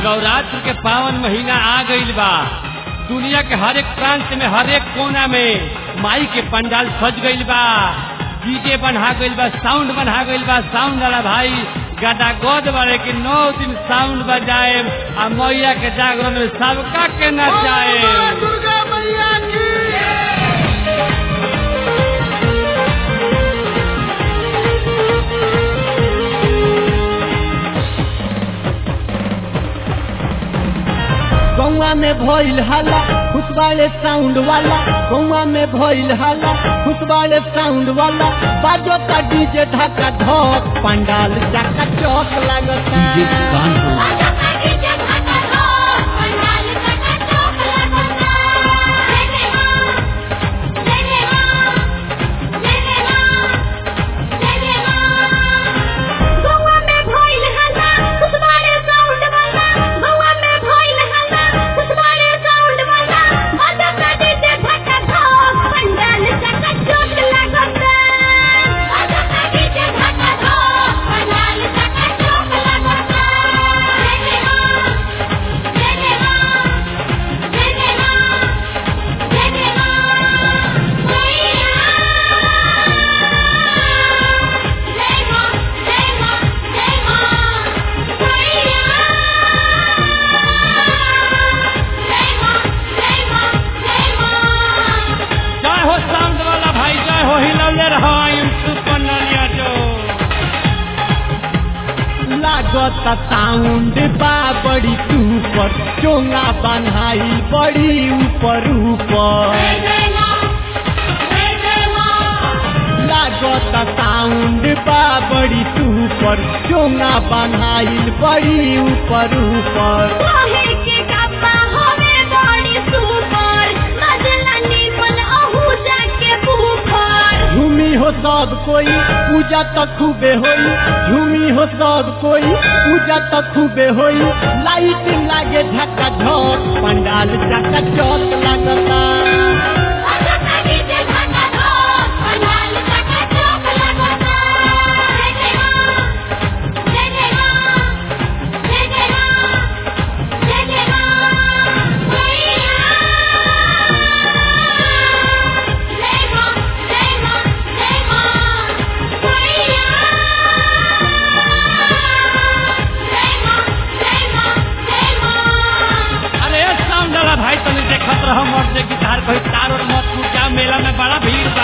नवरात्र के पावन महीना आ गईल बा दुनिया के हर एक प्रांत में हर एक कोना में माई के पंडाल सज गईल बा डीजे बना गईल बा साउंड बना गईल बा साउंड वाला भाई गदा गोद बारे कि नौ दिन साउंड बजाए आ मैया के जागरण में सबका के नचाए दुर्गा मैया की गौवा में भइल हल्ला खुशबाले साउंड वाला गौवा में भइल हल्ला खुशबाले साउंड वाला बाजो का डीजे ढाका ढोक पंडाल चाका चौक लगता आजा पार्टी के घाटा रो पंडाल चका चौक लगता जय जय मां जय जय मां जय जय मां जय जय मां गौवा में भइल हल्ला खुशबारे साउंड वाला गौवा में भइल हल्ला खुशबारे साउंड वाला आजा पार्टी के घाटा रो पंडाल चका चौक लगता आजा पार्टी के घाटा रो पंडाल चका चौक लगता जय जय मां जय जय मां जय जय मां जय जय मां मैया जय मां जय मां जय मां मैया जय मां जय मां जय मां जय हो साउंड वाला भाई जय हो हिलौले रहो आयुम सुपर नलिया जो लागत साउंड बा बड़ी सुपर चोंगा बन्हाई बड़ी ऊपर ऊपर जय जय मां जय जय मां लागत साउंड बा बड़ी सुपर चोंगा बन्हाई बड़ी ऊपर ऊपर काहे के गप्पा होवे बड़ी सुपर मजला निमन अहू जाके बुफर झूमी हो सब कोई पूजा तो खूबे होई झूमी हो सब कोई पूजा तो खूबे होई लाइट लागे झका झक पंडाल चका चौक लगता आजा पार्टी के घाटा रो पंडाल चका चौक लगता जय जय मां जय जय मां जय जय मां जय जय मां मैया जय मां जय मां जय मां मैया जय मां जय मां जय मां अरे साउंड वाला भाई तने देखत रहो मर्द के गिटार कोई तार और मत फूट जा मेला में बड़ा भीड़ बा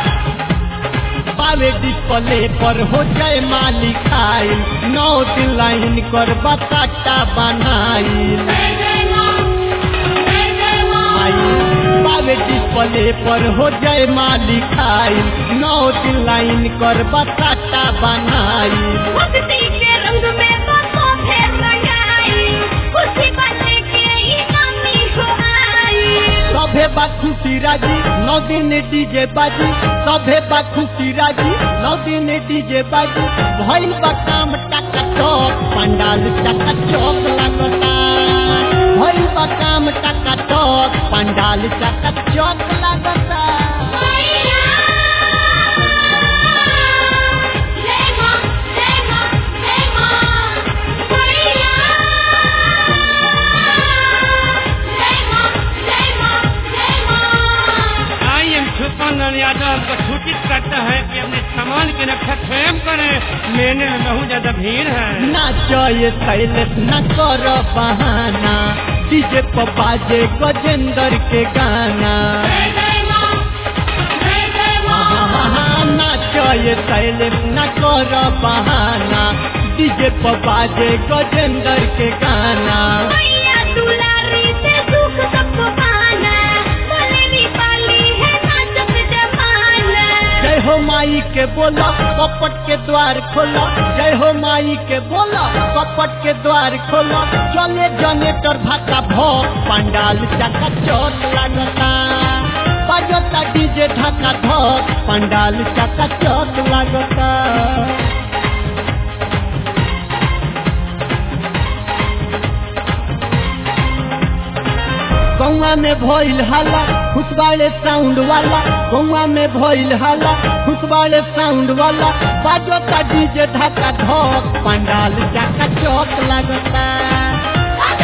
पावे डिस्प्ले पर हो जाए मालिक आई नौ दिन लाइन कर बताटा बनाई जय जय मां जय जय मां आई पावे डिस्प्ले पर हो जाए मालिक आई नौ दिन लाइन कर बताटा बनाई भक्ति के रंग में बसो फेर लगाई खुशी बने के ही नामी हो आई सभे बा खुशी राजी नौ दिन डीजे बाजी सभे बा खुशी राजी नौ दिन डीजे बाजी भइल बा काम टका चौक पंडाल टका चौक लगता भइल बा काम टका चौक पंडाल टका चौक लगता मैया जय मां जय मां जय मां मैया जय मां जय मां जय मां आई एम सुपर नलिया जो हमको सूचित करता है कि अपने सामान की रक्षा स्वयं करें मेले में बहुत ज्यादा भीड़ है नाचो ये शैलेश न कर बहाना डीजे पर बाजे गजेंद्र के गाना जय जय मां जय जय मां नाचो ये शैलेश न कर बहाना डीजे पर बाजे गजेंद्र के गाना मैया दुलारी से सुख सबको पाना भले भी पाली है नाचत जमाना जय हो माई के बोला कपट के द्वार खोला जय हो माई के बोला कपट के द्वार खोला चले जनेटर भाका भोग पंडाल चका चौक लगता बजता डीजे ढाका धोक पंडाल चका चौक लगता गौवा में भइल हल्ला खुशबाले साउंड वाला गौवा में भइल हल्ला खुशबाले साउंड वाला बाजो का डीजे ढाका ढोक पंडाल जाका चौक लगता आजा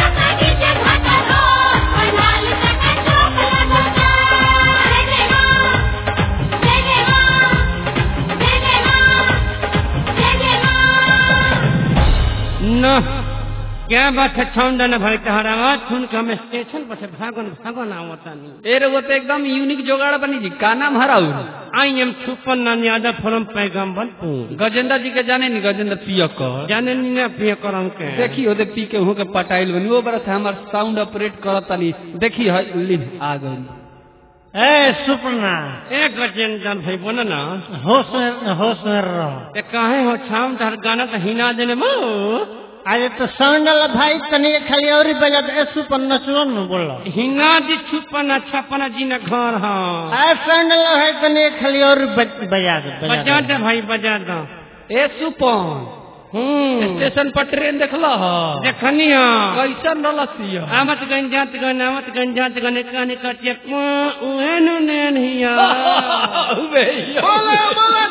न क्या बात है छौंडा न भाई तहरा आवाज सुन के हम स्टेशन पर से भागन भागन आवता नहीं ए रे वो तो एकदम यूनिक जोगाड़ बनी जी का नाम हराऊ आई एम छुपन नाम यादव फ्रॉम पैगम्बरपुर गजेंद्र जी के जाने नहीं गजेंद्र पियकर जाने नहीं ना पिए करम के देखी ओदे पी के हूँ के पटाइल बनी वो बरस हमार साउंड ऑपरेट करत तनी देखी है ली आ गई ए सुपना ए गजेंद्र भाई बोला ना होश में होश में रहो ए काहे हो छाम तहर गाना तो हिना देने मो अरे तो साउंड वाला भाई तनी के खाली और ही बजा दे ए सुपन नचलो न बोलो हिना दी छुपन छपन जी न घर हाँ ए साउंड वाला भाई तनी के खाली और बज- बजा दे बजा बजा दे दे भाई बजा दो ए सुपन हम्म स्टेशन पर ट्रेन देखला ह देखनी हाँ कैसन रलसिया आमत गंजात गन आमत गंजात गन काने कटिया को उहेनु नेन हिया बोले बोले